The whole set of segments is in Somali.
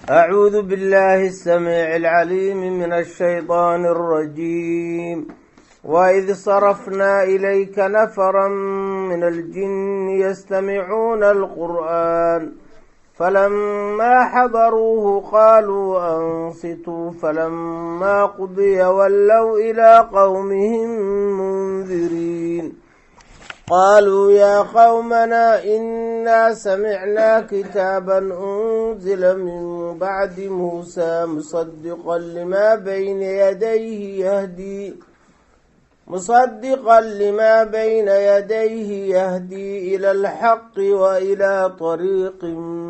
أعوذ بالله السميع العليم من الشيطان الرجيم وإذ صرفنا إليك نفرا من الجن يستمعون القرآن فلما حضروه قالوا أنصتوا فلما قضي ولوا إلى قومهم منذرين قالوا يا قومنا إنا سمعنا كتابا أنزل من بعد موسى مصدقا لما بين يديه يهدي مصدقا لما بين يديه يهدي إلى الحق وإلى طريق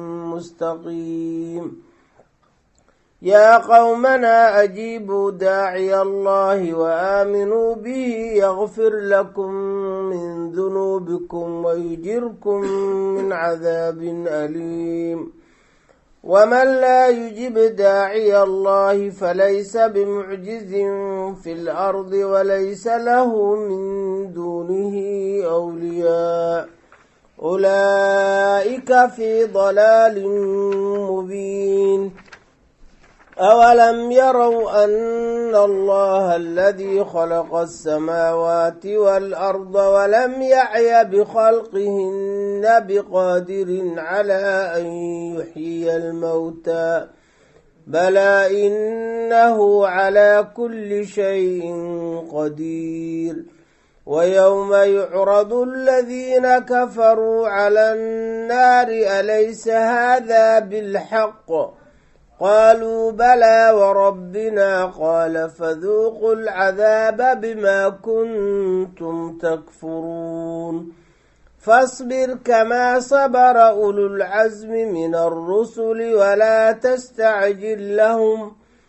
مستقيم يا قومنا أجيبوا داعي الله وآمنوا به يغفر لكم من ذنوبكم ويجركم من عذاب أليم ومن لا يجب داعي الله فليس بمعجز في الأرض وليس له من دونه أولياء أولئك في ضلال مبين أولم يروا أن الله الذي خلق السماوات والأرض ولم يعي بخلقهن بقادر على أن يحيي الموتى بلى إنه على كل شيء قدير ويوم يعرض الذين كفروا على النار أليس هذا بالحق قالوا بلى وربنا قال فذوقوا العذاب بما كنتم تكفرون فاصبر كما صبر أولو العزم من الرسل ولا تستعجل لهم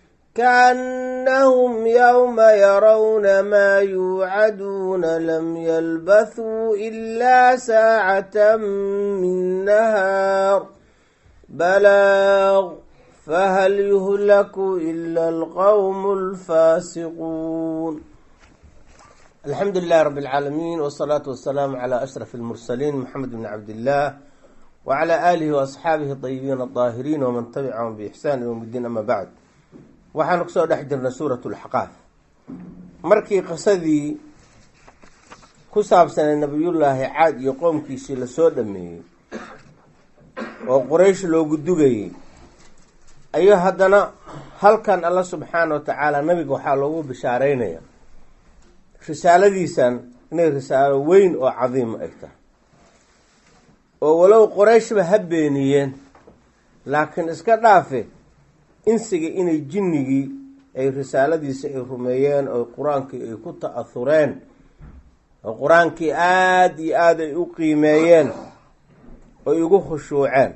كأنهم يوم يرون ما يوعدون لم يلبثوا إلا ساعة من نهار بلاغ فهل يهلك إلا القوم الفاسقون الحمد لله رب العالمين والصلاة والسلام على أشرف المرسلين محمد بن عبد الله وعلى آله وأصحaabihi الطيبين الطاahiriin وman تبعهم بإحsان yوم الdiin ama bعd waxaanu kusoo dhex jirnay suuraة الأxqاaf markii qisadii ku saabsanay nabiyullaahi caad iyo qoomkiisii lasoo dhameeyey oo quraysh loogu dugayey ayuu haddana halkan alla subxaana wa tacaala nabiga waxaa loogu bishaareynaya risaaladiisan inay risaalo weyn oo cadiima ay tahay oo walow qorayshba ha beeniyeen laakiin iska dhaafe insiga inay jinnigii ay risaaladiisa ay rumeeyeen oo qur-aankii ay ku ta-ahureen oo qur-aankii aada iyo aada ay u qiimeeyeen oo igu khushuuceen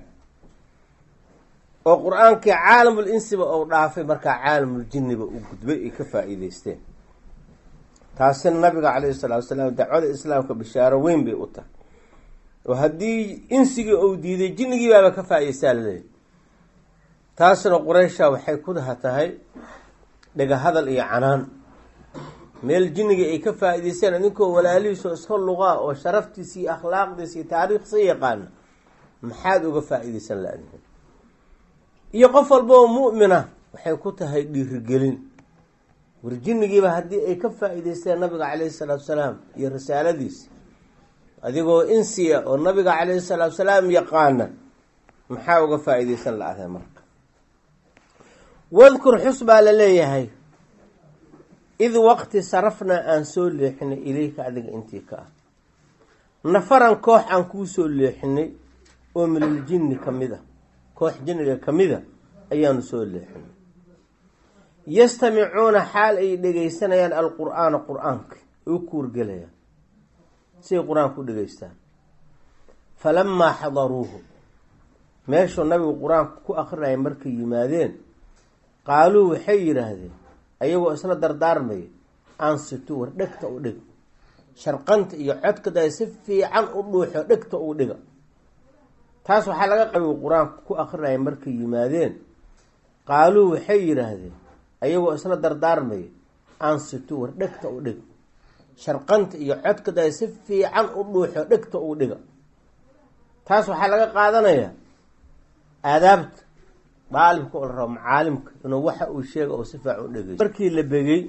oo qur-aankii caalamul insiba ou dhaafay markaa caalamul jinniba u gudbay ay ka faa-iideysteen taasina nabiga calayhi salaatu wasalaam dacwada islaamka bishaaro weyn bay u tahay oo haddii insigii ou diiday jinnigii baaba ka faa-ideystaa laleeyahy taasna quraysha waxay ku daha tahay dhega hadal iyo canaan meel jinnigii ay ka faa-iideysteen idinkoo walaalihiisoo iska luqaa oo sharaftiisa iyo akhlaaqdiisa iyo taariikhsa yaqaana maxaad uga faa-iideysan la-dihin iyo qof walba oo mu'mina waxay ku tahay dhiirigelin warjinigiiba haddii ay ka faa-iideysteen nabiga caleyhi salaatu salaam iyo risaaladiisa adigoo insiya oo nabiga caleyhi salaatu salaam yaqaana maxaa uga faa-iideysan la-aday marka wadkur xus baa la leeyahay id waqti sarafnaa aan soo leexinay ilayka adiga intii ka ah nafaran koox aan kuu soo leexinay oo minal jinni ka mid a koox jinniga ka mida ayaanu soo leexinay yastamicuuna xaal ay dhegeysanayaan alqur-aana qur-aanka u kuurgelayaan siay qur-aanka u dhegeystaan falamaa xadaruuhu meeshuu nabigu qur-aanka ku akrinaya markay yimaadeen qaaluu waxay yidhaahdeen ayagoo isla dardaarmaya ansitu war dhegta u dhig sharqanta iyo codkada si fiican u dhuuxo dhegta u dhiga taas waxaa laga qabiy qur-aanka ku akrinaya markay yimaadeen qaaluu waxay yidhaahdeen ayagoo isla dardaarmaya ansitu war dhegta u dhig sharqanta iyo codkada si fiican u dhuuxo dhegta u dhiga taas waxaa laga qaadanayaa aadaabta daalibka oo la rabo macaalimka inuu waxa uu sheega oo si faac u dhegeyso markii la begey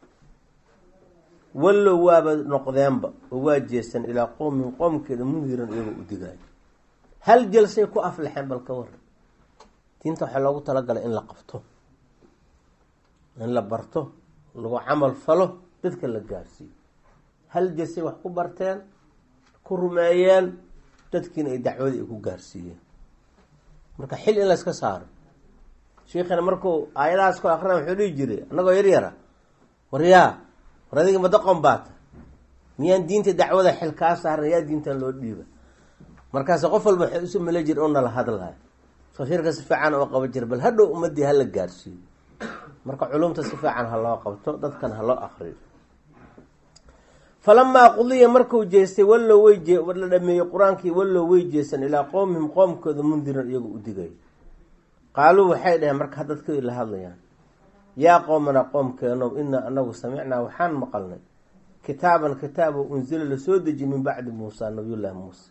wallow waaba noqdeenba oo waa jeestan ilaa qowmin qoomkeeda mundiran iyagoo u digaayo hal jalsay ku aflaxeen bal ka waran diinta waxaa loogu talagalay in la qabto in la barto lagu camal falo dadka la gaarsiiyo hal jalsay wax ku barteen ku rumeeyeen dadkiina ay dacwadii ay ku gaarsiiyeen marka xil in layska saaro sheikana markuu aayadahaas ku akrina wuxuu dhihi jiray annagoo yaryara waryaa war adiga madaqon baata miyaan diinta dacwada xil kaa saaran yaa diintan loo dhiiba markaas qof walba waxay usu mala jir oo nala hadlayo soo shirka si fiican oo qaba jira bal hadhow ummadii hala gaarsiiyo marka culumta si fiican ha loo qabto dadkan ha loo akriyo falamaa qudiya markuu jeestay wallow way jee la dhameeyey qur-aankii wallow way jeestan ilaa qowmihim qoomkooda mundiran iyagoo u digay qaaluu waxay dhaheen marka dadkii la hadlayaan yaa qowmana qoomkeenow inaa anagu samicnaa waxaan maqalnay kitaaban kitaab oo unsila lasoo dejiye min bacdi muusa nabiyullaahi muuse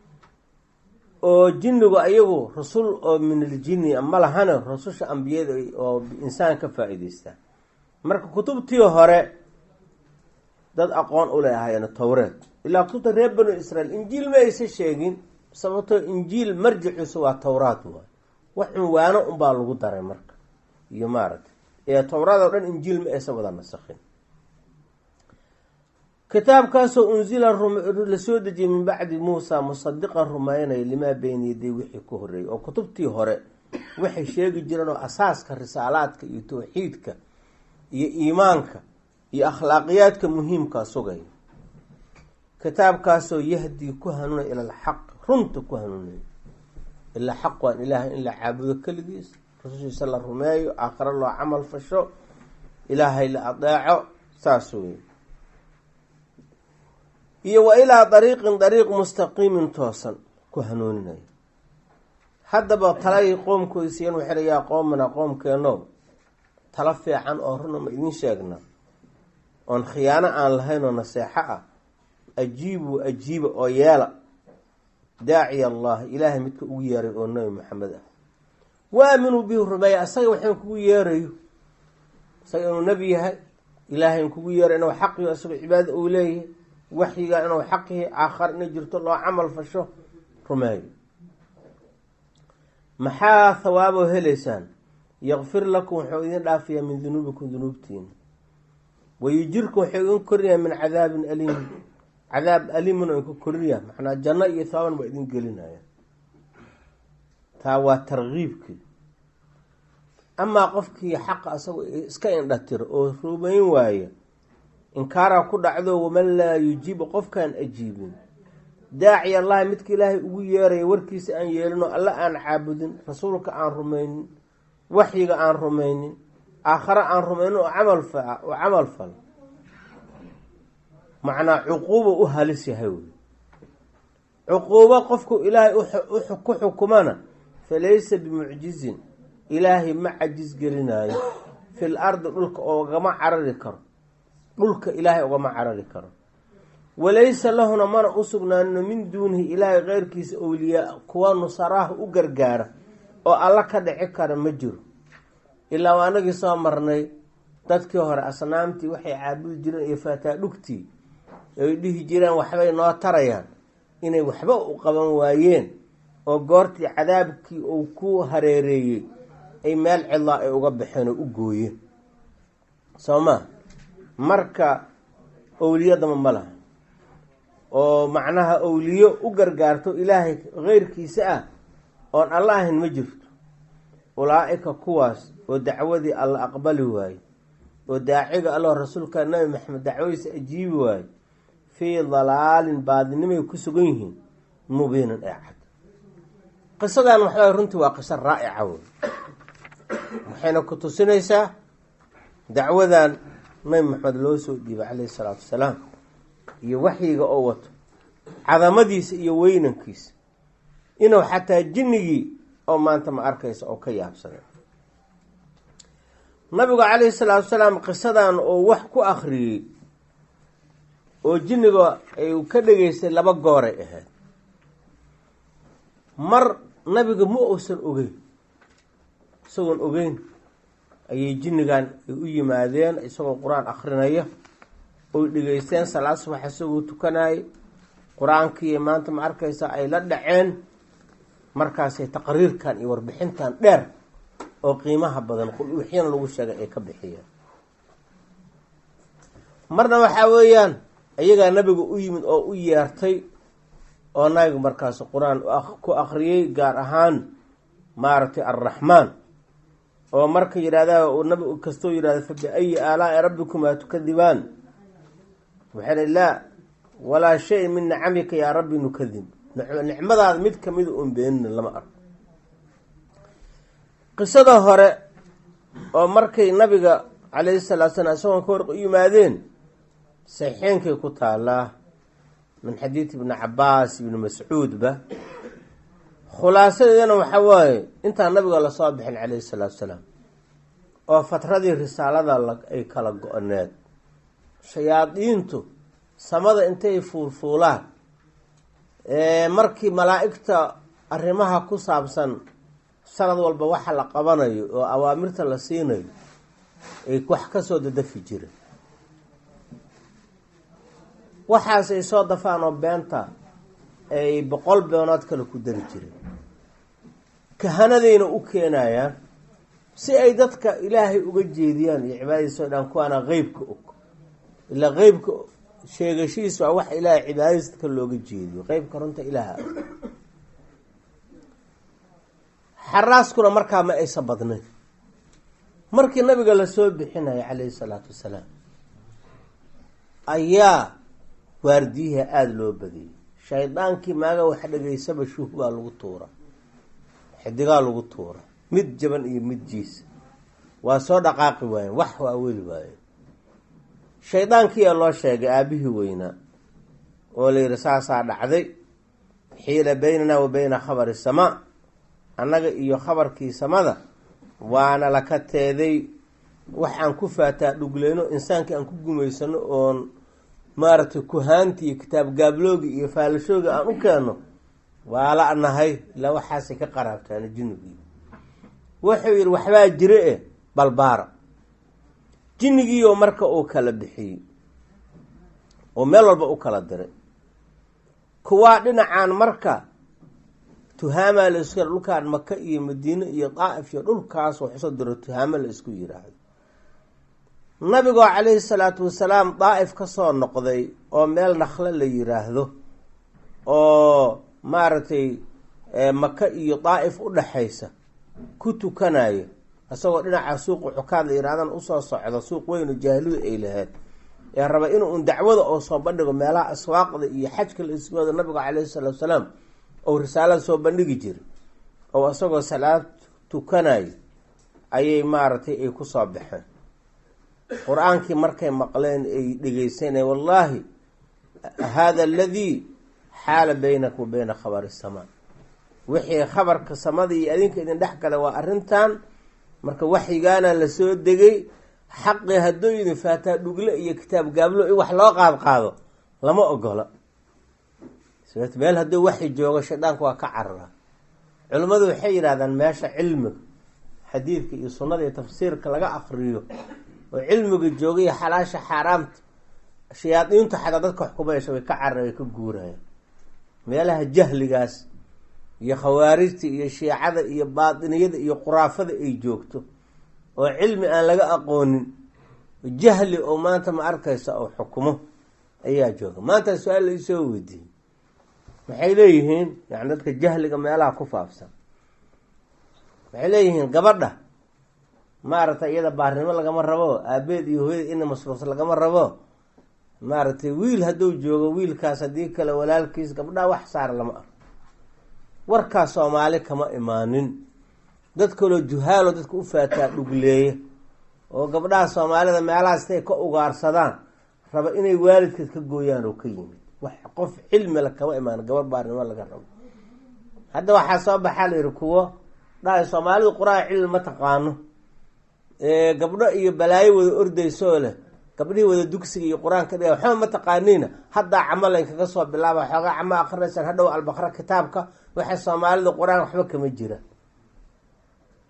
oo jinnigu ayagu rasul oo min aljinni ma lahane rasusha ambiyada oo insaan ka faa-iideystaa marka kutubtii hore dad aqoon u leh ahaayeen towreed ilaa kutubta reer banu israiil injiil ma aysa sheegin sababtoo injiil marjiciisu waa towraad waay wax cunwaano unbaa lagu daray marka iyo maaragtay ee towraad oo dhan injiil ma aysan wada nasakhin kitaabkaasoo unsila lasoo dejiyey min bacdi muusa musadiqan rumaynaya limaa beyna yaday wixii ka horeeyey oo kutubtii hore waxay sheegi jireen oo asaaska risaalaadka iyo tawxiidka iyo iimaanka iyo akhlaaqiyaadka muhiimkaa sugaya kitaabkaasoo yahdii ku hanuunaya ila alxaq runta ku hanuunaya ilaa xaq waan ilaahay in la caabudo keligiis rasushiisa la rumeeyo aakhiro loo camal fasho ilaahay la adeeco saas wey iyo wa ilaa dariiqin dariiq mustaqiimin toosan ku hanuuninaya haddaba talay qoomkoodisiiyan waxay yaa qoomana qoomkeeno tala fiican oo runa ma idin sheegna oon khiyaano aan lahayn oo naseexo ah ajiibuu ajiiba oo yeela daaciya allah ilaahay midka ugu yeeray oo nabi maxamed ah wa aaminuu bihi rumeeya asaga waxaan kugu yeerayo isaga inuu nebi yahay ilaahay kugu yeeray inuu xaqiyo isagoo cibaada uu leeyahay waxyiga inuu xaq yahay aakhar inay jirto loo camal fasho rumeeyo maxaa hawaaboo helaysaan yakfir lakum wuxuu idin dhaafayaa min dunuubikum dunuubtiina wayujirkum wuxuu idin korinayaa min cadaabin aliim cadaab aliimin oo idinku korinayaa macnaa janno iyo hawaaban waa idin gelinaya taa waa tarkiibkii amaa qofkii xaqa asagoo iska indhatiro oo rumayn waaya inkaaraa ku dhacdo waman laa yujiibu qofkaan ajiibin daaci allahi midka ilaahay ugu yeeraya warkiisa aan yeelino alla aan caabudin rasuulka aan rumaynin waxyiga aan rumaynin aakhare aan rumaynin oo camal fa oo camal fal macnaa cuquuba u halis yahay wey cuquubo qofku ilaahay ku xukumana falaysa bimucjizin ilaahay ma cajis gelinaayo fil ardi dhulka oogama carari karo dhulka ilaahay ugama carari karo walaysa lahuna mana u sugnaanino min duunihi ilaahay keyrkiisa owliyaa kuwa nusaraha u gargaara oo alla ka dhici kara ma jiro ilaa waa anagii soo marnay dadkii hore asnaamtii waxay caabudi jireen iyo faataa dhugtii ay dhihi jireen waxbay noo tarayaan inay waxba u qaban waayeen oo goortii cadaabkii uu ku hareereeyey ay meel cidlaa ay uga baxeen oo u gooyeen soo maa marka owliyadama ma laha oo macnaha owliyo u gargaarto ilaahay keyrkiisa ah oon alla ahayn ma jirto ulaa-ika kuwaas oo dacwadii alla aqbali waaye oo daaciga alloo rasuulka nabi maxamed dacwadiisa ajiibi waaye fii dalaalin baadinimay ku sugan yihiin mubiinin ee cad qisadan waxaa runtii waa qiso raa'ica wey waxayna ku tusinaysaa dacwadan nabi maxamed loo soo dhiibay caleyhi salaatu wasalaam iyo waxyiga oo wato cadamadiisa iyo weynankiisa inuu xataa jinnigii oo maanta ma arkaysa oo ka yaabsaday nabigu caleyhi salaatu wasalaam qisadan oo wax ku akhriyey oo jinniga ay ka dhegeystay laba gooray ahayd mar nabiga ma uusan ogeyn isagoon ogeyn ayay jinnigan ay u yimaadeen isagoo qur-aan akrinaya oy dhegeysteen salaad subax isagoo tukanayay qur-aankii maanta ma arkaysa ay la dhaceen markaasay taqriirkan iyo warbixintan dheer oo qiimaha badan qul-uxyana lagu sheegay ay ka bixiyeen marna waxaa weeyaan iyagaa nabiga u yimid oo u yeertay oo nabiga markaas qur-aan ku akriyey gaar ahaan maaragtay arraxmaan oo marka yidhahda nabi kastoo yidhahda fa biayi aalaai rabbikumaa tukadibaan waxay hi laa walaa shay min nicamika yaa rabbi nukadib nicmadaada mid kamida un beenina lama arko qisada hore oo markay nabiga calayhi salaatu salaam isagoon ka warq u yimaadeen saxiixeenkay ku taalaa min xadiid ibni cabaas ibni mascuudba khulaasadeedana waxaa waaye intaan nabiga lasoo bixin calayhi salaatu salaam oo fatradii risaalada ay kala go-need shayaadiintu samada intay fuulfuulaan markii malaa'igta arrimaha ku saabsan sanad walba waxa la qabanayo oo awaamirta la siinayo ay wax kasoo dadafi jireen waxaas ay soo dafaan oo beenta ay boqol beenood kale ku dari jireen kahanadayna u keenayaan si ay dadka ilaahay uga jeediyaan iyo cibaadadiisa o dhan kuwaana qeybka og ilaa qeybka sheegashihiisa waa wax ilaahay cibaadadiisa dadka looga jeediyo qeybka runta ilaaha xaraaskuna markaa ma aysa badnayn markii nabiga lasoo bixinaya calayhi salaatu wasalaam ayaa waardiyaha aada loo badiyey shaydaankii maaga wax dhegaysaba shuh baa lagu tuura xidigaa lagu tuura mid jaban iyo mid jiisa waa soo dhaqaaqi waayeen wax waa weli waayeen shaydaankiiyaa loo sheegay aabihii weynaa oo la yidhi saasaa dhacday xiila baynanaa wa bayna khabari samaa annaga iyo khabarkii samada waana laka teeday waxaan ku faataa dhugleyno insaankii aan ku gumaysano oon maaragtay kuhaanti iyo kitaab gaabloogi iyo faalashoogi aan u keenno waa la nahay ilaa waxaasay ka qaraabtaana jinnigii wuxuu yidhi waxbaa jire e balbaara jinnigiioo marka uu kala bixiyey oo meel walba u kala diray kuwaa dhinacaan marka tuhaamaa la isku dhulkaan maka iyo madiine iyo daa'if iyo dhulkaas wax usoo diro tuhaamo la isku yiraahdo nabigoo calayhi salaatu wasalaam daa'if ka soo noqday oo meel nakhle la yiraahdo oo maaragtay maka iyo daa'if u dhaxaysa ku tukanayo isagoo dhinaca suuqa xukaad la yihahdan usoo socdo suuq weynu jaahiladu ay lahayd ee raba inuu un dacwada oo soo bandhigo meelaha aswaaqda iyo xajka la isku wado nabiga calayhi salaatu wasalaam ou risaalada soo bandhigi jiray oo isagoo salaad tukanayo ayay maaragtay ay kusoo baxeen qur-aankii markay maqleen ay dhegeysanay wallaahi hada aladii xaala baynaka wa bayna khabari samaa wixii khabarka samada iyo adinka idin dhex gala waa arrintan marka waxyigaana lasoo degay xaqii hadduu idin faataa dhugle iyo kitaab gaablo in wax loo qaad qaado lama ogola meel hadduu waxi joogo shaydaanka waa ka carara culimmadu waxay yidhahdaan meesha cilmiga xadiidka iyo sunnada iyo tafsiirka laga akriyo oo cilmiga jooga iyo xalaasha xaaraamta shayaadiintu xataa dadka wax kumayasha way ka carara way ka guurayaan meelaha jahligaas iyo khawaarijta iyo shiicada iyo baatiniyada iyo quraafada ay joogto oo cilmi aan laga aqoonin jahli oo maanta ma arkaysa oo xukumo ayaa jooga maanta su-aal la isoo weydiiyey waxay leeyihiin yani dadka jahliga meelaha ku faafsan waxay leeyihiin gabadha maaragtay iyada baarnimo lagama rabo aabeed iyo hooyada ina masruufta lagama rabo maaragtay wiil hadduu joogo wiilkaas haddii kale walaalkiis gabdhaha wax saara lama arko warkaas soomaali kama imaanin dad kaloo juhaalo dadka u faataa dhugleeya oo gabdhaha soomaalida meelahaas intay ka ugaarsadaan raba inay waalidkeed ka gooyaan oo ka yimid wax qof cilmila kama imaan gabar baarnimo laga rabo hadda waxaa soo baxaa la yihi kuwo dhahay soomaalidu qur-aan cilmi ma taqaano gabdho iyo balaayo wada ordaysoo leh gabdhihii wada dugsiga iyo qur-aanka dhiga waxba ma taqaaniina haddaa camalayn kaga soo bilaaba xoogaa camo akrinaysaan hadhow albaqra kitaabka waxay soomaalidu qur-aan waxba kama jira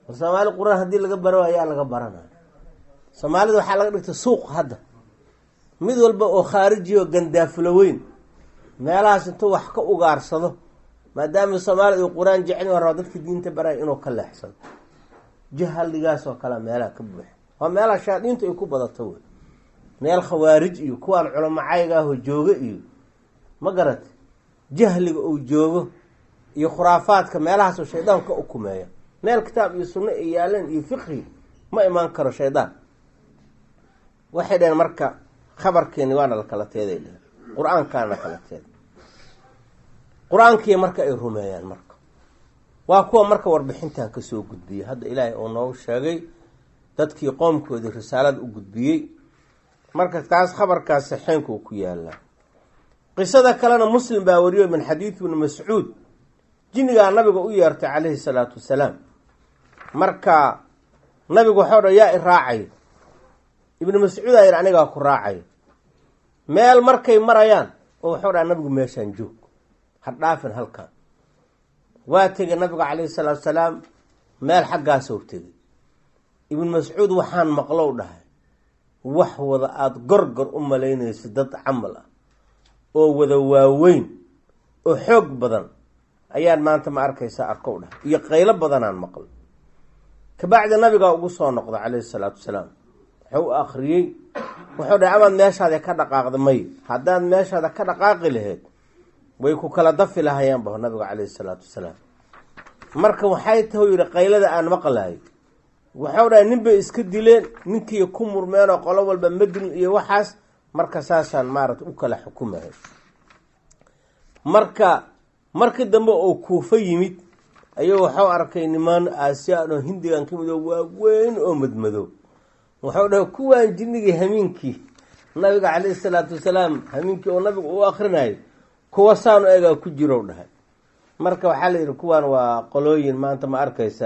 soomaali qur-aan haddii laga baro ayaa laga baranaya soomaalida waxaa laga dhigtay suuq hadda mid walba oo khaariji oo gandaafulo weyn meelahaas intuu wax ka ugaarsado maadaama soomaalida uu qur-aan jecel raba dadka diinta baraya inuu ka leexsado jahaligaas oo kale meelaha ka buuxa waa meelaha shaadiintu ay ku badato wey meel khawaarij iyo kuwaan culamacayga ahoo joogo iyo ma garata jahliga uu joogo iyo khuraafaadka meelahaasoo shaydaan ka ukumeeya meel kitaab iyo sunno ay yaaleen iyo fiqhi ma imaan karo shaydaan waxay dhaheen marka khabarkeeni waana la kala teeday dheheen qur-aankaana la kala teeday qur-aankii marka ay rumeeyaan marka waa kuwa marka warbixintan kasoo gudbiyey hadda ilaahay uu noogu sheegay dadkii qoomkoodii risaalada u gudbiyey marka taas khabarkaas saxeenka uu ku yaalaa qisada kalena muslim baa wariyo min xadiidi ibni mascuud jinnigaa nabiga u yeertay calayhi salaatu wasalaam marka nabigu waxau dha yaa i raacay ibnu mascuud aa yidhi anigaa ku raacay meel markay marayaan oo waxau dhaha nabigu meeshaan joog ha dhaafin halkan waa tegay nabiga calayhi salaatu wasalaam meel xaggaasou tegay ibnu mascuud waxaan maqlow dhahay wax wada aada gorgor u malaynayso dad camal ah oo wada waaweyn oo xoog badan ayaan maanta ma arkaysaa arkow dhahay iyo qaylo badanaan maqlay kabacdi nabigaa ugu soo noqda calayhi salaatu wasalaam wuxuu u akriyey wuxuu dhahay amaad meeshaada ka dhaqaaqda may haddaad meeshaada ka dhaqaaqi lahayd way ku kala dafi lahayaan baho nabiga calayhi salaatu wasalaam marka waxay tahu yihi qaylada aan maqlahay waxau dhahay nin bay iska dileen ninkii ku murmeenoo qolo walba madin iyo waxaas marka saasaan maarata u kala xukumahay marka markii dambe oo kuufo yimid ayuu waxau arkay nimaan aasiyaan oo hindigan ka mid oo waaweyn oo madmadow waxau dhahay kuwaan jinnigii hamiinkii nabiga calayhi salaatu wasalaam hamiinkii oo nabiga u akrinayay kuwa saanu egaa ku jirow dhahay marka waxaa la yidhi kuwaan waa qolooyin maanta ma arkaysa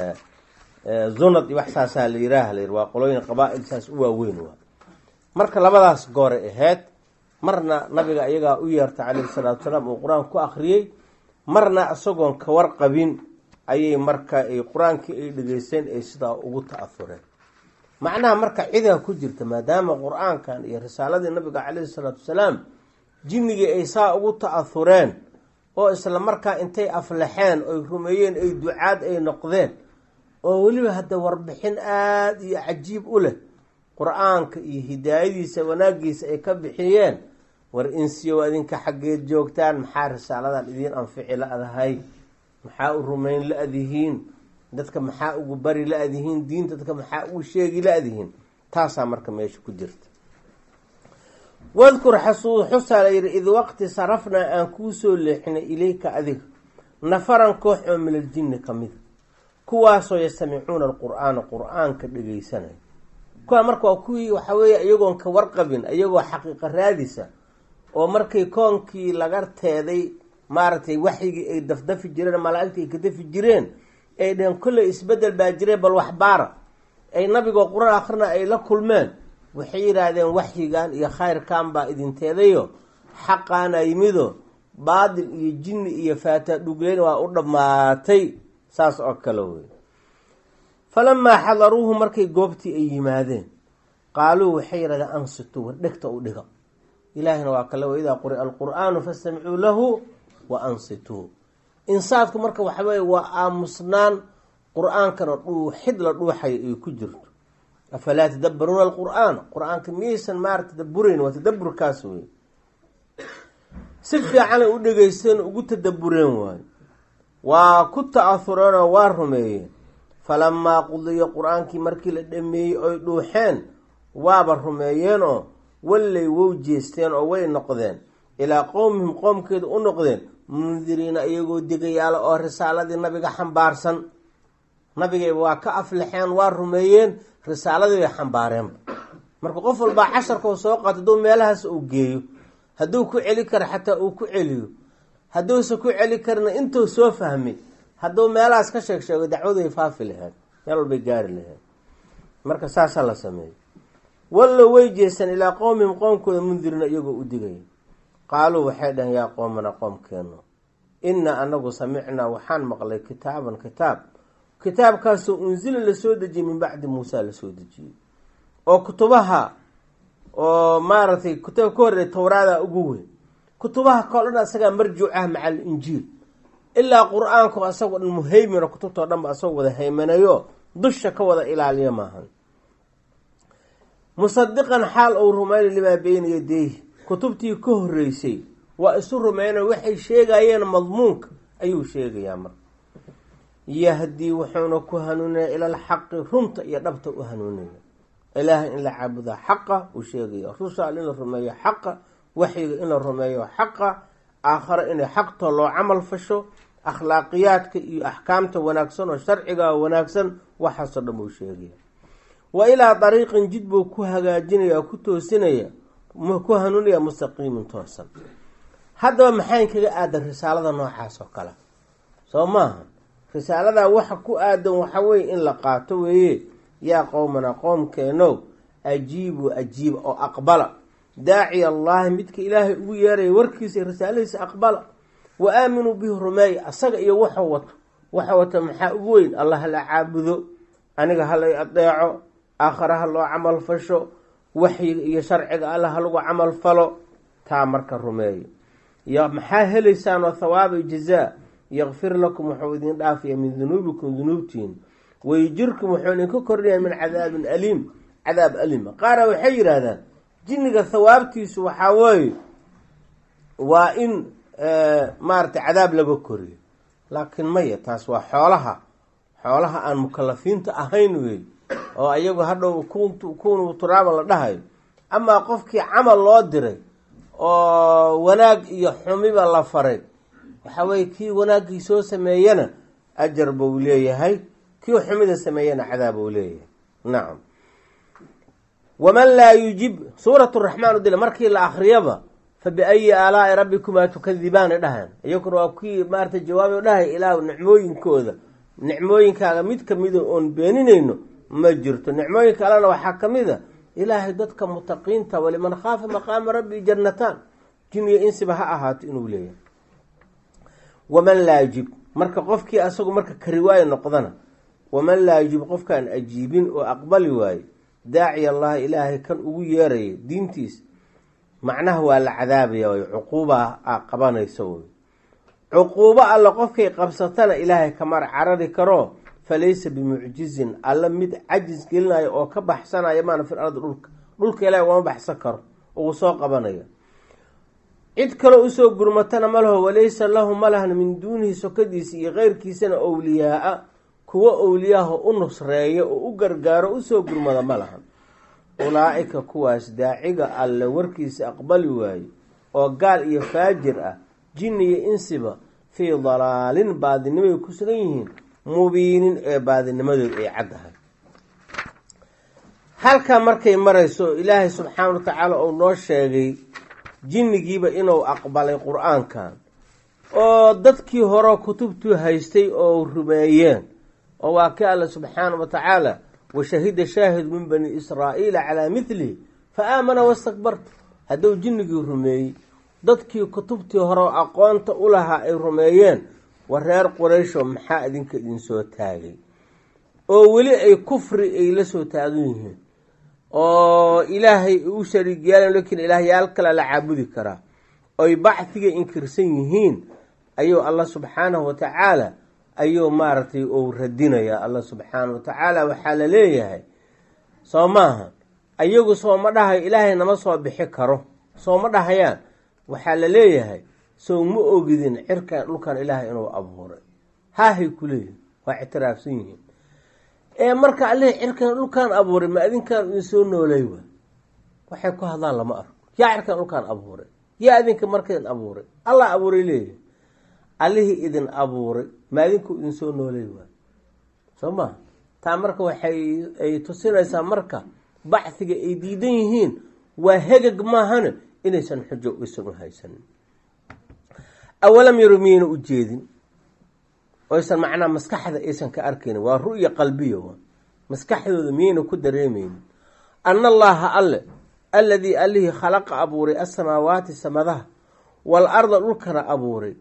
zunad iyo wax saasaa la yiraah la yidhi waa qolooyin qabaa-il saas u waaweyn waa marka labadaas gooray ahayd marna nabiga iyagaa u yeertay calayhi salaatu wasalaam uu qur-aanka ku akriyey marna isagoon ka warqabin ayay marka ay qur-aankii ay dhegeysteen ay sidaa ugu ta-afureen macnaha marka cidaa ku jirta maadaama qur-aankan iyo risaaladii nabiga calayhi salaatu wasalaam jinnigii ay saa ugu ta-ahureen oo isla markaa intay aflaxeen oy rumeeyeen ay ducaad ay noqdeen oo weliba hadda warbixin aada iyo cajiib u leh qur-aanka iyo hidaayadiisa wanaagiisa ay ka bixiyeen war insiyow adinka xaggeed joogtaan maxaa risaaladan idiin anfici la-dahay maxaa u rumayn la-dihiin dadka maxaa ugu bari la-dihiin diinta dadka maxaa ugu sheegi la-dihiin taasaa marka meesha ku jirta wadkur xasuu xusaa la yidhi id waqti sarafnaa aan kuu soo leexinay ilayka adiga nafaran koox oo min aljinni ka mida kuwaasoo yastamicuuna alqur-aana qur-aanka dhegeysanaya kuwaa marka waa kuwii waxaa weeye iyagoon ka warqabin iyagoo xaqiiqa raadisa oo markay koonkii laga teeday maaragtay waxyigii ay dafdafi jireen malaaigta ay ka dafi jireen ay dheheen kolley isbedel baa jireen bal waxbaara ay nabigoo qur-aan akhrina ay la kulmeen waxay yidhaahdeen waxyigan iyo khayrkan baa idinteedayo xaqaana yimido baadil iyo jinni iyo faata dhugleyn waa u dhammaatay saas oo kale wey falamaa xadaruuhu markay goobtii ay yimaadeen qaaluu waxay yidhahdeen ansituu war dhegta u dhiga ilaahina waa kale waidaa quri'a alqur'aanu fastamicuu lahu wa ansituu insaadku marka waxa weeye waa aamusnaan qur-aankana dhuuxid la dhuuxayo ay ku jirto afalaa tadabbaruuna alqur'aan qur-aanka miyaysan maarata tadabburayn waa tadaburkaas wey si fiicanay u dhegeysteen ugu tadabureen waayo waa ku ta-ahureenoo waa rumeeyeen falamaa qudiya qur-aankii markii la dhameeyey oy dhuuxeen waaba rumeeyeenoo wallay wow jeesteen oo way noqdeen ilaa qowmihim qoomkeeda u noqdeen mundiriina iyagoo degayaala oo risaaladii nabiga xambaarsan nabigay waa ka aflaxeen waa rumeeyeen risaaladii bay xambaareenba marka qof walbaa casharkau soo qaato hadduu meelahaas uu geeyo hadduu ku celi karo xataa uu ku celiyo hadduusa ku celi karina intuu soo fahmay hadduu meelahaas ka sheeg sheego dacwaday faafi lahayd meel walbay gaari lahayd marka saasaa la sameeyey wallo way jeesteen ilaa qowmihim qoomkooda mundirina iyagoo u digaya qaaluu waxay dhaheen yaa qoomana qoomkeenu inna anagu samicnaa waxaan maqlay kitaaban kitaab kitaabkaasoo unsila lasoo dejiyey min bacdi muusa lasoo dejiyey oo kutubaha oo maaragtay kutub ka horreey towraada ugu weyn kutubaha kao dhan asagaa marjuuc ah maca alinjiil ilaa qur-aanku asagoo dhan muhaymino kutubtao dhan ba asagoo wada haymanayo dusha ka wada ilaaliya maahan musadiqan xaal uu rumayna limaa beyna yadeyhi kutubtii ka horreysay waa isu rumeyna waxay sheegayeen madmuunka ayuu sheegayaa marka yahdii wuxuuna ku hanuunaya ila alxaqi runta iyo dhabta u hanuunaya ilaahay in la caabudaa xaqa uu sheegaya rusaal in la rumeeyo xaqa waxyiga in la rumeeyo xaqa aakhare inay xaqta loo camal fasho akhlaaqiyaadka iyo axkaamta wanaagsan oo sharciga wanaagsan waxaasoo dhan buu sheegaya wa ilaa dariiqin jid buu ku hagaajinaya ku toosinaya ku hanuunaya mustaqiimin toosan haddaba maxayn kaga aadan risaalada noocaas oo kale soo maaha risaaladaa waxa ku aadan waxa weye in la qaato weeye yaa qowmana qoomkeenow ajiibu ajiiba oo aqbala daaciya allaahi midka ilaahay ugu yeeraya warkiisa risaaladiisa aqbala wa aaminuu bihi rumeeya asaga iyo waxu wato waxa wato maxaa ugu weyn allah hala caabudo aniga halay adeeco aakhare ha loo camal fasho waxyiga iyo sharciga alla ha lagu camal falo taa marka rumeeyo y maxaa helaysaan oo thawaaba jazaa yakfir lakum wuxuu idin dhaafaya min dunuubikum dunuubtiin wayjirkum wuxuu idinka kordhaya min cadaabin aliim cadaab alima qaara waxay yidhaahdaan jinniga thawaabtiisu waxaa weeye waa in maaragtay cadaab laga koriyo laakiin maya taas waa xoolaha xoolaha aan mukalafiinta ahayn wey oo ayagu hadhow kunu turaaba la dhahayo amaa qofkii camal loo diray oo wanaag iyo xumiba la faray waxa weye kii wanaaggii soo sameeyana ajar buu leeyahay kii xumida sameeyana cadaab uu leeyahay nacam waman laa yujib suurat raxmaan udila markii la akriyaba fa biayi aalaai rabbikumaa tukadibaani dhahan iyaguna waa kii maarata jawaabay dhahay ilaah nicmooyinkooda nicmooyinkaaga mid kamida oon beeninayno ma jirto nicmooyinka allena waxaa kamid a ilaahay dadka mutaqiinta waliman khaafa maqaama rabbi jannataan jin iyo insiba ha ahaato inuu leeyahay waman laa yujib marka qofkii asagu marka kariwaayo noqdana waman laa yujib qofkaan ajiibin oo aqbali waaye daaciy allahi ilaahay kan ugu yeeraya diintiis macnaha waa la cadaabaya way cuquuba a qabanaysa wey cuquubo alle qofkay qabsatana ilaahay kamar carari karo falaysa bimucjizin alla mid cajis gelinayo oo ka baxsanaya maana fil ardi dhulka dhulka ilaahay ugama baxsan karo uu soo qabanaya cid kaloo usoo gurmatana ma laho walaysa lahu ma lahan min duunihi sokadiisa iyo keyrkiisana owliyaa-a kuwo owliyaaho u nusreeya oo u gargaaro usoo gurmada ma lahan ulaa-ika kuwaas daaciga alle warkiisa aqbali waaye oo gaal iyo faajir ah jinni iyo insiba fii dalaalin baadinimay ku sugan yihiin mubiinin ee baadinimadood ay caddahay halkaa markay marayso ilaahay subxaana wa tacaala uu noo sheegay jinnigiiba inuu aqbalay qur-aankan oo dadkii hore kutubtuu haystay oo rumeeyeen oo waa ka alle subxaana wa tacaala washahida shaahid min bani israa'iila calaa mithlihi fa aamana wastakbarta hadduu jinnigii rumeeyey dadkii kutubtii hore aqoonta u lahaa ay rumeeyeen war reer quraysho maxaa idinka idinsoo taagay oo weli ay kufri ay la soo taagan yihiin oo ilaahay u shariig yeelan lakiin ilaahyaal kale la caabudi karaa oy bacdiga inkirsan yihiin ayuu allah subxaanahu watacaala ayuu maaragtay uu radinayaa allah subxaanahu watacaala waxaa la leeyahay soo maaha ayagu sooma dhahayo ilaahay nama soo bixi karo sooma dhahayaan waxaa la leeyahay sow ma ogidin cirkan dhulkan ilaahay inuu abuuray haahay ku leeyihin waa ictiraafsan yihiin ee marka allihii cirkan dhulkaan abuuray ma adinkaan idin soo noolay wa waxay ku hadlaan lama arko yaa cirkan dhulkaan abuuray yaa idinka markaidin abuuray allah abuuray leeyahay allihii idin abuuray ma adinku idin soo noolay waa soo ma taa marka waxay ay tusinaysaa marka bacdiga ay diidan yihiin waa hegag maahane inaysan xujo aysan u haysanin awalam yaru miyayna u jeedin oysan macnaa maskaxda aysan ka arkaynin waa ru'ya qalbiya waa maskaxdooda miyayna ku dareemeynin ana allaha alle alladii allihii khalaqa abuuray asamaawaati samadaha wal arda dhulkana abuuray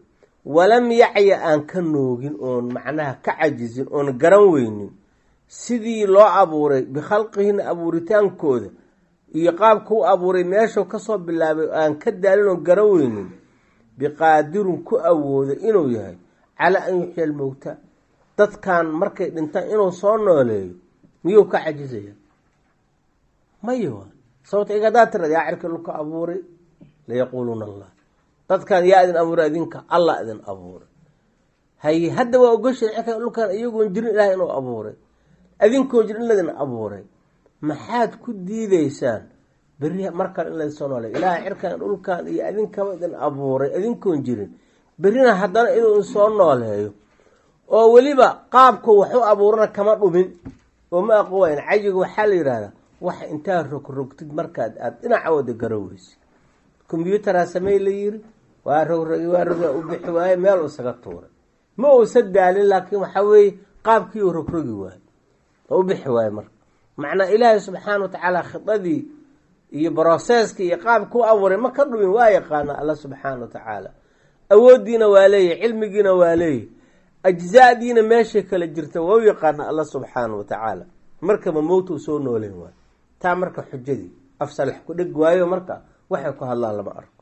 walam yacya aan ka noogin oon macnaha ka cajizin oon garan weynin sidii loo abuuray bikhalqihina abuuritaankooda iyo qaabka u abuuray meeshuu kasoo bilaabay aan ka daalin oon garan weynin biqaadirun ku awooda inuu yahay calaa an yuxya almowta dadkan markay dhintaan inuu soo nooleeyo miyuu ka cajizaya maya waa sababta iga hadaa tirad yaa cirka dhulka abuuray layaquuluuna allah dadkan yaa idin abuuray idinka allah idin abuuray haye hadda waa ogoshay cirka dhulkan iyagoon jirin ilaah inuu abuuray adinkoon jirin in laydin abuuray maxaad ku diideysaan berri mar kale in laysoo noolay ilaah cirkan dhulkan iyo adinkaba idin abuuray adinkoon jirin berrina haddana inuu soo nooleeyo oo weliba qaabku waxu abuurana kama dhumin oo ma aqowayn cayiga waxaa la yidhahdaa waxa intaa rogrogtid markaad aada dhinaca wada garaweysa combyuteraa samey la yiri waa rogrogi waa roga u bixi waaye meel isaga tuuray ma uusa daalin laakiin waxaa weeye qaabkii uu rogrogi waayo oo u bixi waaye marka macnaa ilaahay subxaana wa tacaala khidadii iyo broseska iyo qaabka u abuuray ma ka dhumin waa yaqaana alla subxaana wa tacaala awooddiina waa leeyahy cilmigiina waa leeyahy ajzaadiina meeshay kala jirta waa u yaqaana alla subxaana wa tacaala markaba mowta soo nooleyn waayo taa marka xujadii afsalax ku dheg waayo marka waxay ku hadlaan lama arko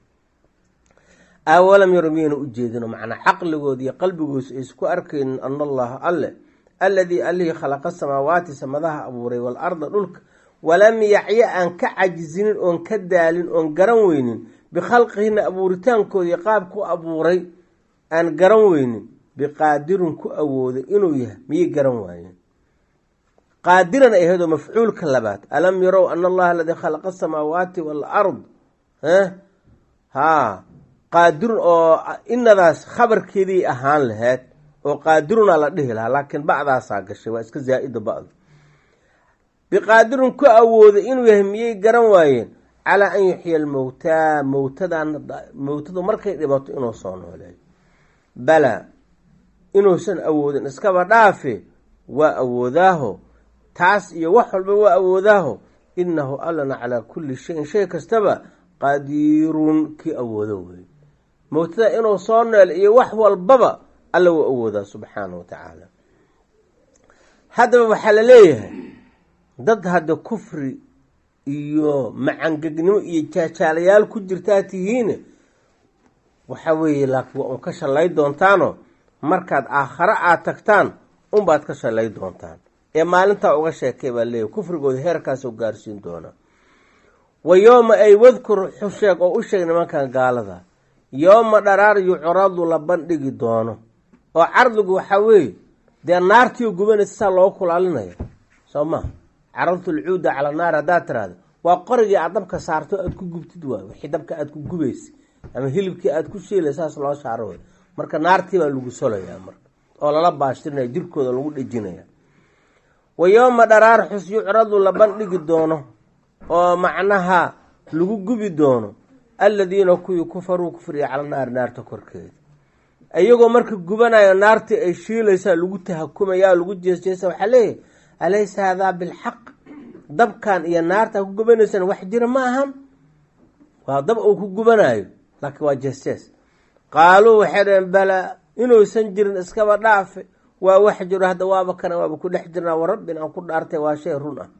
awalam yaro miyayna ujeedino macnaa caqligoodi iyo qalbigoos aysku arkaynin ana allaha alle alladii allihii khalaqa samaawaati samadaha abuuray waalarda dhulka walam yacya aan ka cajizinin oon ka daalin oon garan weynin bikhalqihina abuuritaankoodii qaabku abuuray aan garan weynin biqaadirun ku awooday inuu yahay miyay garan waayeen qaadiran ay ahaydoo mafcuulka labaad alam yarow ana allaha aladii khalaqa asamaawaati waalard haa qaadirun oo inadaas khabarkeedii ahaan laheyd oo qaadiruna la dhihi lahaa laakiin bacdaasaa gashay waa iska zaa-ida bacdu biqaadirun ku awooday inuu yahay miyay garan waayeen calaa an yuxya almowtaa mowtadan mowtadu markay dhibato inuu soo nooleeyo balaa inuusan awoodin iskaba dhaafe waa awoodaaho taas iyo wax walba waa awoodaaho inahu allana calaa kulli shayin shay kastaba qadiirun kii awoodo wey mowtada inuu soo neel iyo wax walbaba alla wuu awoodaa subxaana wa tacaala haddaba waxaa la leeyahay dad hadda kufri iyo macangegnimo iyo jaajaalayaal ku jirtaa tihiine waxa weeye laakiin waa un ka shallay doontaano markaad aakhare aada tagtaan unbaad ka shallay doontaan ee maalintaa uga sheekay baa leeyahy kufrigooda heerkaasoo gaarsiin doonaa wa yooma ay wadkur xusheeg oo u sheeg nimankan gaalada yooma dharaar yucradu la bandhigi doono oo cardigu waxaa weeye dee naartiio gubanaysa saa looga kulaalinaya soo maha caradtu lcuuda cala naar haddaad tiraahda waa qorigii aad dabka saarto aada ku gubtid waay wixii dabka aada ku gubaysa ama hilibkii aada ku shiilay saas loo saaro wey marka naartii baa lagu solayaa marka oo lala baashtirinaya jirkooda lagu dhejinaya wa yooma dharaar xus yucradu la bandhigi doono oo macnaha lagu gubi doono alladiina kuwii kufaruu kufriya cala naari naarta korkeeda iyagoo marka gubanayo naartii ay shiilaysaa lagu tahakumaya lagu jeesjeesa waxaa leeyahay alaysa hadaa bilxaq dabkan iyo naarta ku gubanaysaan wax jira ma ahan waa dab uu ku gubanayo laakiin waa jeesjees qaaluu waxay dhaheen balaa inuusan jirin iskaba dhaafe waa wax jiro hadda waaba kana waaba ku dhex jirnaa warabbin aan ku dhaartay waa shay run ah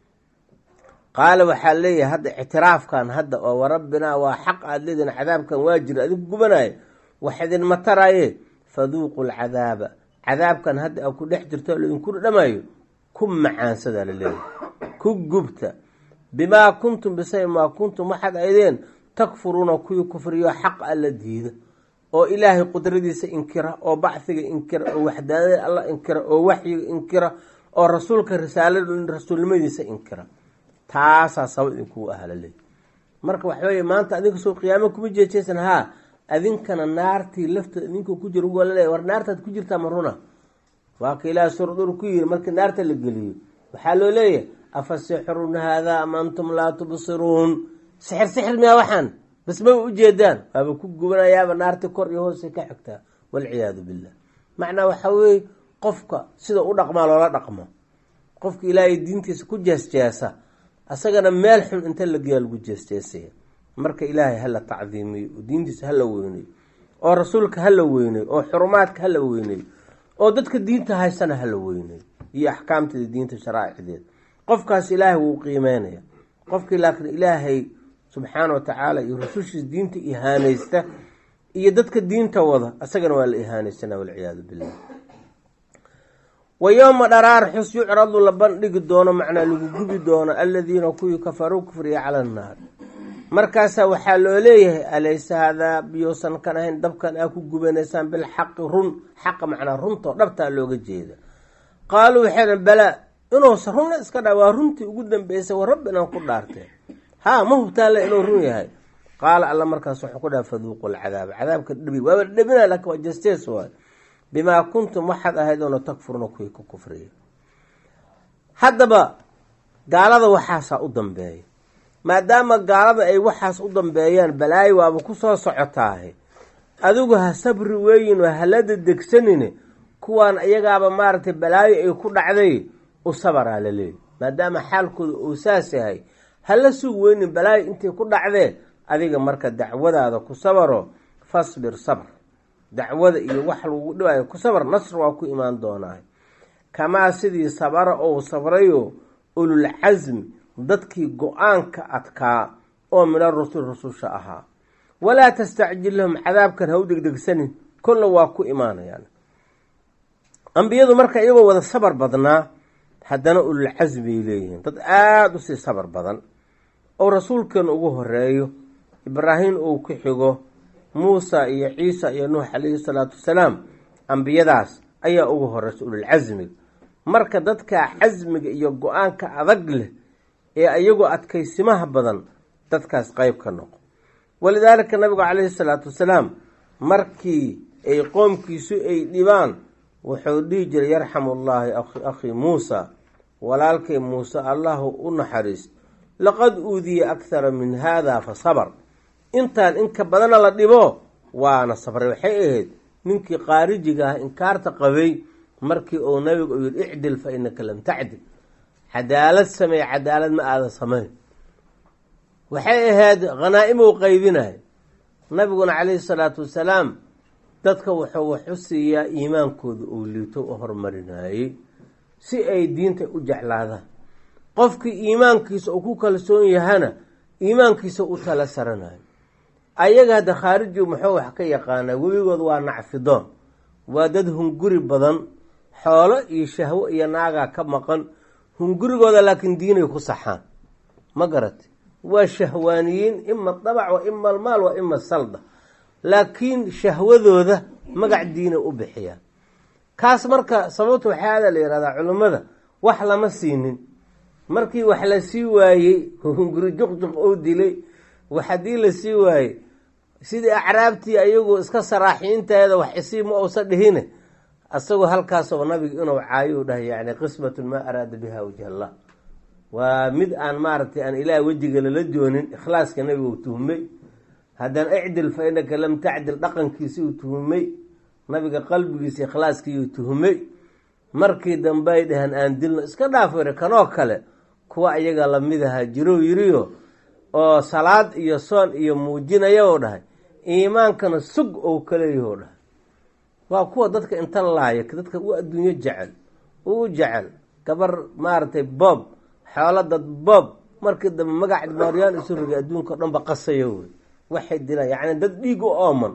qaala waxaa leeyahay hadda ictiraafkan hadda oo warabbinaa waa xaq aada leedihin cadaabkan waa jira adigu gubanaayo wax idinma taraaye faduuqu lcadaaba cadaabkan hadda a ku dhex jirto oo laidinku dhamayo ku macaansadaa la leeyahay ku gubta bimaa kuntum bisay maa kuntum waxaad aydeen takfuruuna kuwii kufriyo xaq alla diida oo ilaahay qudradiisa inkira oo bacfiga inkira oo waxdaanada alla inkira oo waxyiga inkira oo rasuulka risaala rasuulnimadiisa inkira taasaa sabab idinkugu ahaa laleeyahy marka waxa weeye maanta adinka soo qiyaamo kuma jeejeysan haa adinkana naartii lafteeda idinka ku jira ugu laleeya war naartaad ku jirtaa ma runa waa ka ilaahay suuradur ku yiri markii naarta la geliyo waxaa loo leeyahay afa sixrun haadaa am antum laa tubsiruun sixir sixir miyaa waxaan bas maba ujeedaan waaba ku gubanayaaba naarti kor iyo hoose ka xigtaa walciyaadu billah macnaa waxaa weeye qofka sida u dhaqmaa loola dhaqmo qofka ilaahay diintiisa ku jeesjeesa asagana meel xun inta la geeya lagu jeesjeesaya marka ilaahay hala tacdiimiyo oo diintiisa hala weynayo oo rasuulka hala weyneyo oo xurumaadka hala weyneyo oo dadka diinta haysana hala weyneyo iyo axkaamteeda diinta sharaaicdeeda qofkaas ilaahay wuu qiimeynaya qofkii laakiin ilaahay subxaana wa tacaala iyo rusushiis diinta ihaaneysta iyo dadka diinta wada isagana waa la ihaanaysana walciyaadu billah wa yowma dharaar xus yucradu la bandhigi doono macnaa lagu gubi doono aladiina kuwii kafaruu kufriya cala annaar markaasaa waxaa loo leeyahay alaysa hadaa biyousan kan ahayn dabkan aa ku gubanaysaan bilxaqi run xaqa macnaa runtoo dhabtaa looga jeeda qaaluu waxay dhan balaa inuusa runna iska dha waa runtii ugu dambeysay wa rabbi inaan ku dhaarteen haa ma hubtaale inuu run yahay qaala alla markaas wuxuu ku dhaha faduuqu lcadaaba cadaabka dhabi waaba dhabina laakin waa jastees waay bimaa kuntum waxaad ahayd oona takfuruna kuwii ku kufriya haddaba gaalada waxaasaa u dambeeya maadaama gaalada ay waxaas u dambeeyaan balaayo waaba kusoo socotaahe adigu ha sabri weeyin oo halada degsanine kuwaan iyagaaba maaragtay balaayo ay ku dhacday u sabaraa la leeyahy maadaama xaalkooda uu saas yahay hala sug weynin balaayo intay ku dhacdee adiga marka dacwadaada ku sabaro fasbir sabr dacwada iyo wax lagu dhibayo ku sabar nasr waa ku imaan doonaa kamaa sidii sabara ou sabrayo ulul casmi dadkii go-aanka adkaa oo mina rusul rususha ahaa walaa tastacjil lahum cadaabkan ha u degdegsanin kolla waa ku imaanayaan ambiyadu marka iyagoo wada sabar badnaa haddana ulul casmi bay leeyihiin dad aada usii sabar badan oo rasuulkeena ugu horeeyo ibraahim uu ku xigo muusa iyo ciisa iyo nuux calayhi salaatu wasalaam ambiyadaas ayaa ugu horeysa ululcasmiga marka dadka casmiga iyo go-aanka adag leh ee iyagoo adkaysimaha badan dadkaas qeyb ka noqo walidaalika nabigu calayhi salaatu wasalaam markii ay qoomkiisu ay dhibaan wuxuu dhihi jiray yarxamu llaahi akhii muusa walaalkay muuse allahu u naxariist laqad uudiya akhara min haada fa sabar intaan inka badana la dhibo waana sabray waxay ahayd ninkii qaarijiga ah inkaarta qabay markii uu nabigu u yihi icdil fa inaka lam tacdil cadaalad sameey cadaalad ma aadan samayn waxay ahayd hanaa-imow qaybinay nabiguna calayhi salaatu wasalaam dadka wuxuu wax u siiyaa iimaankooda uu liito u horumarinayey si ay diinta u jeclaadaan qofkii iimaankiisa uu ku kalsoon yahana iimaankiisa u tala saranayo ayaga hadda khaariji muxuu wax ka yaqaanaa webigood waa nacfidoon waa dad hunguri badan xoolo iyo shahwo iyo naagaa ka maqan hungurigooda laakiin diinay ku saxaan ma garati waa shahwaaniyiin ima dabac wa ima almaal wa ima salda laakiin shahwadooda magac diinay u bixiyaan kaas marka sababta waxaada la yihahdaa culimmada wax lama siinin markii wax la sii waayey hunguri juqjuq oo dilay wax haddii la sii waayey sidii acraabtii ayagu iska saraaxiinteeda wax isii ma uusa dhihine isagoo halkaasoo nabiga inuu caayo u dhahay yani qismatun maa araada biha wajh allah waa mid aan maaragtay aan ilaah wejiga lala doonin ikhlaaska nabiga uu tuhmay haddana icdil fa inaka lam tacdil dhaqankiisi uu tuhmay nabiga qalbigiisa ikhlaaskii uu tuhmay markii dambe ay dhaheen aan dilno iska dhaafere kanoo kale kuwa iyaga lamid ahaa jirow yiriyo oo salaad iyo soon iyo muujinaya oo dhahay iimaankana sug ou kaleeyahoo dhahay waa kuwa dadka inta laaya dadka u adduunyo jecel uu jecel gabar maaragtay boob xoolo dad boob markii dambe magac maaryaan isu rogay adduunka o dhan ba qasayo wey waxay dilaan yacni dad dhiig u ooman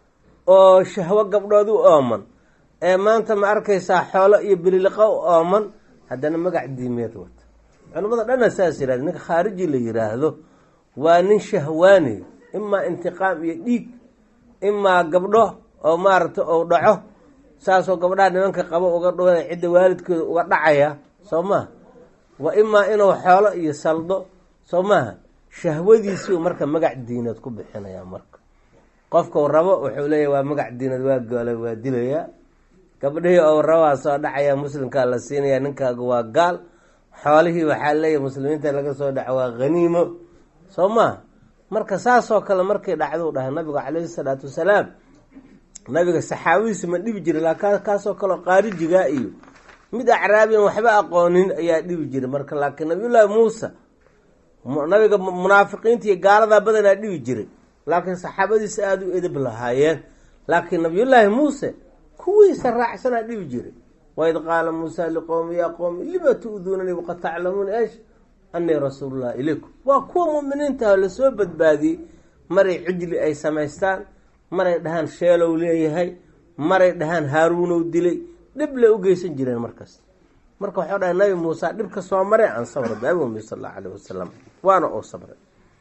oo shahwo gabdhood u ooman ee maanta ma arkaysaa xoolo iyo bililiqa u ooman haddana magac diimeed wata culimmada dhanna saas yihahda ninka khaariji la yiraahdo waa nin shahwaani imaa intiqaam iyo dhiig imaa gabdho oo maaragtay ou dhaco saasoo gabdhaha nimanka qabo uga dhawada cidda waalidkooda uga dhacaya soo maha wa imaa inuu xoolo iyo saldo soo maaha shahwadiisii marka magac diineed ku bixinaya marka qofkau rabo wuxuu leeyahy waa magac diineed waa goolay waa dilayaa gabdhihii ou rabaa soo dhacaya muslimkaa la siinaya ninkaaga waa gaal xoolihii waxaa leeyahy muslimiinta laga soo dhaco waa haniimo soo maha marka saasoo kale markay dhacduu dhahay nabiga caleyhi salaatu wasalaam nabiga saxaabadiisa ma dhibi jiray laakin kaasoo kaleo qaarijigaa iyo mid acraabiyan waxba aqoonin ayaa dhibi jiray marka laakiin nabiyullaahi muusa nabiga munaafiqiinta iyo gaaladaa badanaa dhibi jiray laakiin saxaabadiisa aada u edab lahaayeen laakiin nabiyullaahi muuse kuwiisa raacsanaa dhibi jiray waid qaala muusa liqowmi yaa qowmi lima tu'duunanii waqad taclamuuna eesh anii rasuulullahi ilaykum waa kuwa mu'miniintaah lasoo badbaadiyey maray cijli ay samaystaan maray dhahaan sheelow leeyahay maray dhahaan haaruunow dilay dhib lay u geysan jireen markas marka waxau dhahay nabi muuse dhibka soo maray aan sabra biabumi sal allahu alayh wasalam waana uu sabray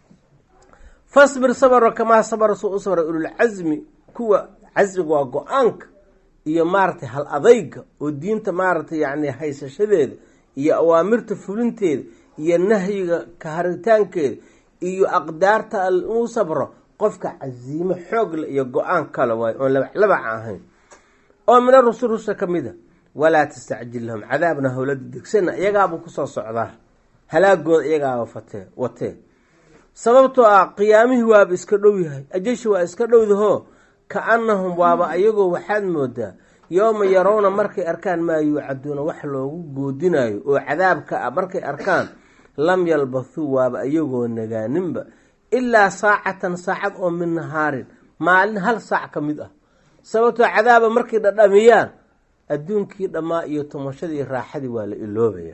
fasbir sabra kamaa sabra suu u sabray ululcasmi kuwa casmiga waa go-aanka iyo maaratay hal adayga oo diinta maaratay yani haysashadeeda iyo awaamirta fulinteeda iyo nahyiga kaharitaankeeda iyo aqdaarta al uu sabro qofka casiimo xoogle iyo go-aan kale waayo oon labac ahayn oo mina rusul rusha ka mid a walaa tastacjil lahum cadaabna howlada degsana iyagaabuu kusoo socdaa halaagooda iyagaaba fatee watee sababtoo ah qiyaamihii waaba iska dhow yahay ajashi waa iska dhowdahoo ka-annahum waaba ayagoo waxaad moodaa yooma yarowna markay arkaan maa yuucaduuna wax loogu goodinayo oo cadaabka ah markay arkaan lam yalbathuu waaba ayagoo nagaaninba ilaa saacatan saacad oo min nahaarin maalin hal saac ka mid ah sababtoo cadaaba markay dhadhamiyaan adduunkii dhammaa iyo tumashadii raaxadii waa la iloobaya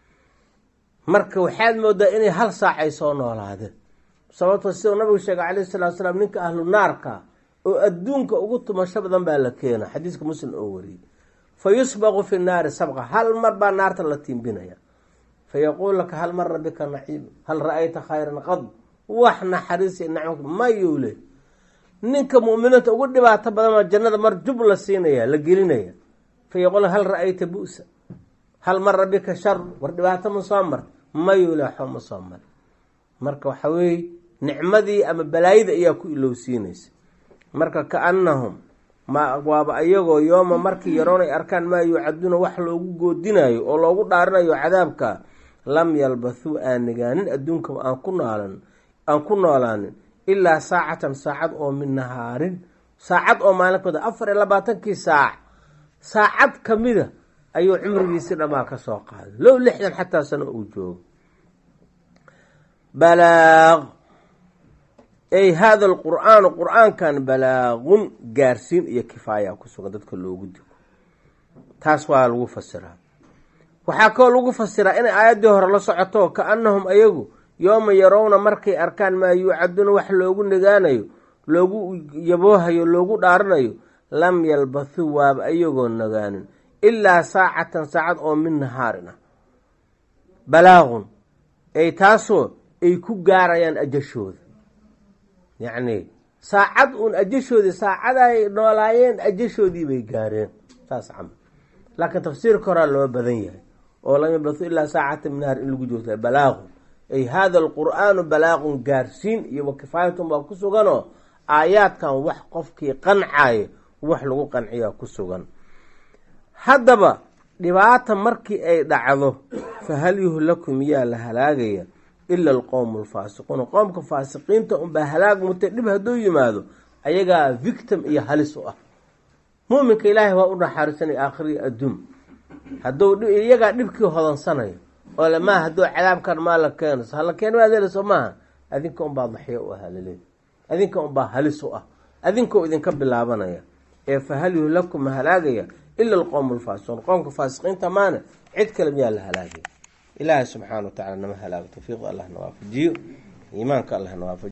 marka waxaad moodaa inay hal saac ay soo noolaadeen sababtoo sidau nabigu sheegay calayhi salatu salaam ninka ahlu naarka oo adduunka ugu tumasho badan baa la keena xadiiska muslim oo wariyey fa yusbaqu fi naari sabqa hal mar baa naarta la tiimbinaya fa yaquul laka hal mara bika naciim hal ra-ayta khayran qad wax naxariisi nacmka mayuu le ninka mu'miniinta ugu dhibaato badan jannada mar jub la siinaya la gelinaya fa yaquul hal ra-ayta bu'sa hal mara bika shar war dhibaato ma soo marta mayuu le waxba ma soo mara marka waxa weeye nicmadii ama balaayada ayaa ku ilowsiinaysa marka ka-annahum ma waaba ayagoo yooma markii yaroon ay arkaan maa yuucaduuna wax loogu goodinayo oo loogu dhaarinayo cadaabka lam yalbathuu aan nagaanin adduunka aan ku noolan aan ku noolaanin ilaa saacatan saacad oo min nahaarin saacad oo maalinkooda afar iyo labaatankii saac saacad kamida ayuu cumrigiisi dhammaa ka soo qaaday low lixdan xataa sano uu joogo balaaq ay hada alqur-aanu qur-aankan balaagun gaarsiin iyo kifaaya ku sugan dadka loogu digo taas waa lagu fasiraa waxaa kaloo lagu fasiraa inay aayaddii hore la socoto ka-annahum ayagu yooma yarowna markay arkaan maa yuucaduuna wax loogu nagaanayo loogu yaboohayo loogu dhaaranayo lam yalbathuu waaba ayagoo nagaanin ilaa saacatan saacad oo min nahaarin ah balaagun ay taasoo ay ku gaarayaan ajashooda yacni saacad uun ajashoodii saacaday noolaayeen ajashoodii bay gaareen saas camal laakiin tafsiirka horaa loo badan yahay oo lam yalbathu ilaa saacata min nahaar in lagu joogta balaagun ay hada alqur-aanu balaagun gaarsiin iyo wakifaayatun baa ku suganoo aayaadkan wax qofkii qancaayo wax lagu qanciyaa ku sugan haddaba dhibaata markii ay dhacdo fa hal yuhlaku miyaa la halaagaya ila alqowmu alfaasiquuna qoomka faasiqiinta unbaa halaag mutay dhib hadduu yimaado ayagaa victim iyo halis u ah muminka ilaahay waa u naxaarisanaya aakhiriya adduun hadduu iyagaa dhibkii hodansanayo oo lamaa hadduu cadaabkan maa la keeno hala keen maad helayso maaha adinka unbaa daxyo u ahaa laleey adinka unbaa halis u ah adinkoo idinka bilaabanaya ee fa hal yuhlaku ma halaagaya ila alqowmu alfaasiquun qoomka faasiqiinta maana cid kale miyaa la halaagaya ilaahay subxaana wa tacala nama halaago tawfiiqda allah na waafajiyo iimaanka allah na waafajiyo